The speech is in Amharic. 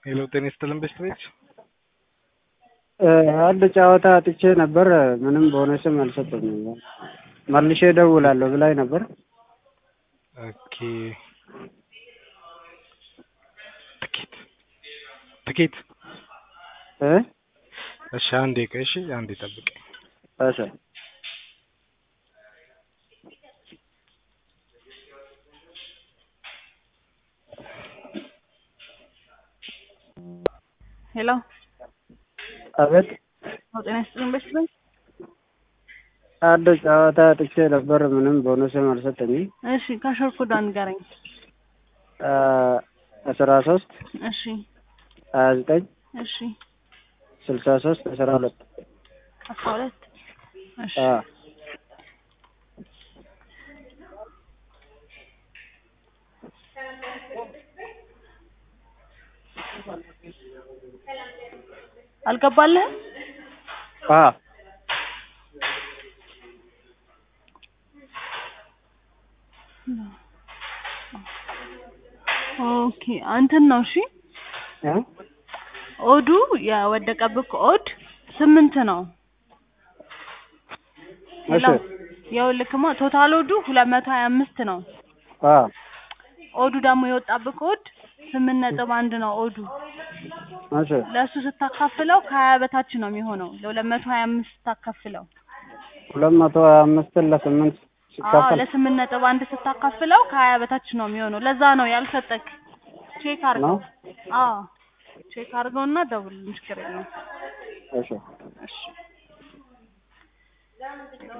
ሄሎ ጤና ይስጥልን ቤተሰቦች። አንድ ጨዋታ አጥቼ ነበር። ምንም ቦነስም አልሰጠኝም። መልሼ እደውላለሁ ብላኝ ነበር። ኦኬ ትኬት ትኬት እ እሺ አንዴ ቆይ እሺ አንዴ ጠብቀኝ። እሺ ሄሎ አቤት። ጤና ይስጥልን ቤተሰቦች። አንድ ጨዋታ አጥቼ ነበር። ምንም ቦነስም አልሰጠኝም። እሺ ካሾር ኮድ ንገረኝ። አስራ ሶስት እሺ ሀያ ዘጠኝ እሺ ስልሳ ሶስት አስራ ሁለት አስራ ሁለት እሺ አልገባልህም? ኦኬ አንተን ነው እሺ። ኦዱ የወደቀብህ ኦድ ስምንት ነው። እሺ ይኸውልህማ ቶታል ኦዱ ሁለት መቶ ሀያ አምስት ነው። ኦዱ ደግሞ የወጣብህ ኦድ ስምንት ነጥብ አንድ ነው ኦዱ። እሺ ለእሱ ስታካፍለው ከሀያ በታች ነው የሚሆነው። ለሁለት መቶ ሀያ አምስት ስታካፍለው ሁለት መቶ ሀያ አምስትን ለስምንት አዎ ሲካፈል ለስምንት ነጥብ አንድ ስታካፍለው ከሀያ በታች ነው የሚሆነው። ለዛ ነው ያልሰጠክ። ቼክ አድርገው። ነው። አዎ ቼክ አድርገውና ደውልልኝ። ችግር የለውም። እሺ እሺ